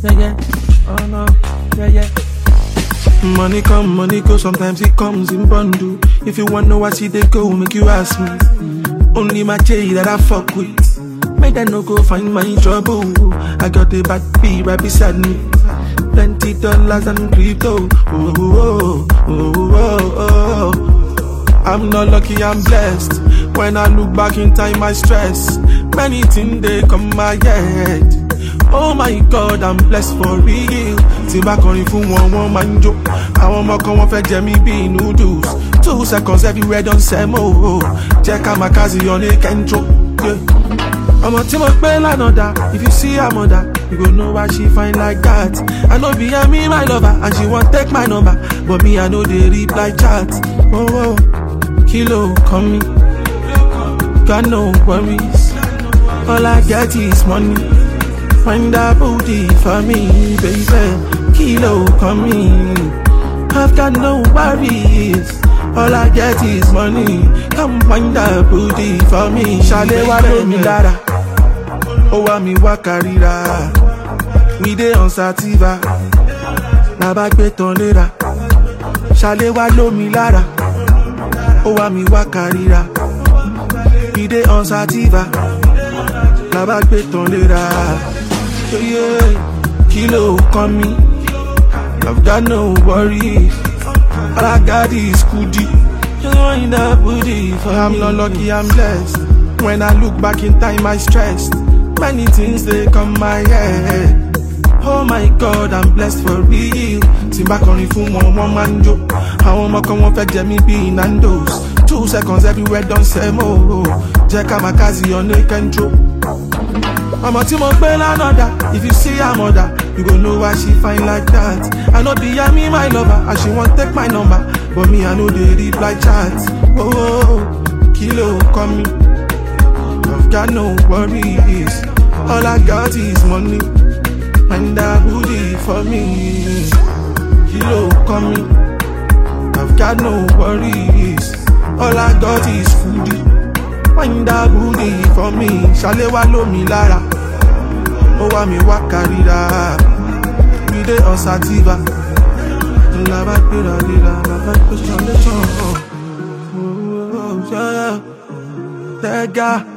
yeah, yeah. Oh no, yeah, yeah. Money come, money go, sometimes it comes in bundle. If you wanna know what see they go, make you ask me. Only my J that I fuck with. Make that no go find my trouble. I got a bad B right beside me. Plenty dollars and crypto. Oh, oh, oh, oh, oh, oh. I'm not lucky, I'm blessed. When I look back in time, I stress. Many things they come my head. Oh my god, I'm blessed for real. Tí n bá kọrin fún wọn, wọ́n máa ń jó. Àwọn ọmọ kan wọ́n fẹ́ jẹ mí bíi noodles. Two seconds everywhere don sẹ́mo. Jẹ́ ká máa kásì yọ ní kẹ́ńtró. Ọmọ tí mo gbé lánàá dá, if you see her mother, you go know why she fine like that. I no be me my lover, and she wan take my number. But me, I no dey reply chat. Oh, oh. Kilo come me, got no worries. All I get is money. Find that booty for me, baby. Kilo coming. I've got no worries. All I get is money. Come find that booty for me. Ṣàlẹ̀ wá lómi lára. Ó wá mi wá kárìíra. We dey on sativa. Bàbá gbé tán léra. Ṣàlẹ̀ wá lómi lára. Ó wá mi wá kárìíra. We dey on sativa. Bàbá gbé tán léra. Yeah, kilo kan mi. I've got no worries. All I got is goodie. Just want that booty for I'm not lucky, I'm blessed. When I look back in time, I stressed. Many things they come my head. Oh my God, I'm blessed for real. Tí n bá kọrin fún wọn, wọ́n máa ń jó. Àwọn ọmọ kan wọ́n fẹ́ jẹ mí bíi Nando's. Two seconds everywhere don sẹ́mo. Jẹ́ ká máa kásì ọ̀nà ìkẹ́ńtró. Ọmọ tí mo gbé lánàá dá, if you see her mother, you go know why she fine like that. I no be me my lover, and she wan take my number, but me I no dey reply chat. Oh, oh, oh, kilo coming, I've got no worries. All I got is money, and that booty for me. Kilo coming, I've got no worries. All I got is foodie. Find that booty for me, ṣàlẹ̀ wá lómi lára. Ó wá mi wá kárìíra. We dey on sativa. Làbá gbéra léra, bàbá gbé ṣàlẹ̀ tán. Tẹ́gà.